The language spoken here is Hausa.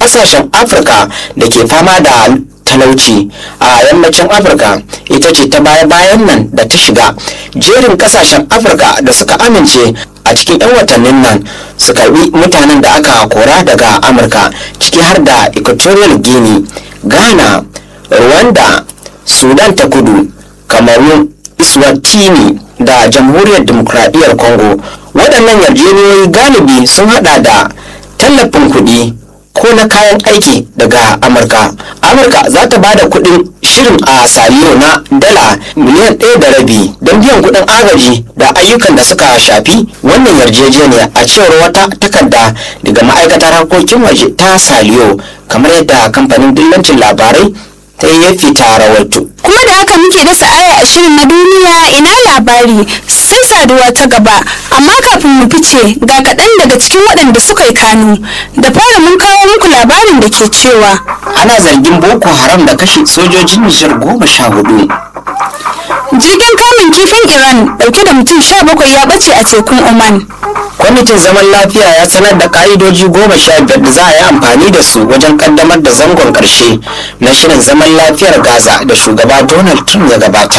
ƙasashen afirka da ke fama da talauci a yammacin afirka ita ce ta baya-bayan nan da ta shiga jerin ƙasashen afirka da suka amince a cikin 'yan watannin nan su karbi mutanen da aka kora daga amurka ciki har da equatorial guinea ghana rwanda sudan ta kudu kamaru iswatini da jamhuriyar demokradiyyar congo waɗannan yarjejeniyoyi galibi sun hada da tallafin kuɗi ko na kayan aiki daga amurka amurka za ta ba da kuɗin shirin a saliyo na dala miliyan ɗaya da rabi don biyan kuɗin agaji da ayyukan da suka shafi wannan yarjejeniya a cewar wata takarda daga ma'aikatar harkokin waje ta saliyo kamar yadda kamfanin dillancin labarai ta yi fita rawaito kuma da haka muke dasa aya a shirin na duniya ina labari sai saduwa ta gaba amma kafin mu fice ga kaɗan daga cikin waɗanda suka yi kanu da fara mun kawo muku labarin da ke cewa ana zargin boko haram da kashe sojojin nijar goma sha hudu jirgin kamun kifin iran ɗauke da mutum sha bakwai ya ɓace a tekun oman kwamitin zaman lafiya ya sanar da ka'idoji goma sha biyar da za a yi amfani da su wajen kaddamar da zangon karshe na shirin zaman lafiyar gaza da shugaba donald trump ya gabata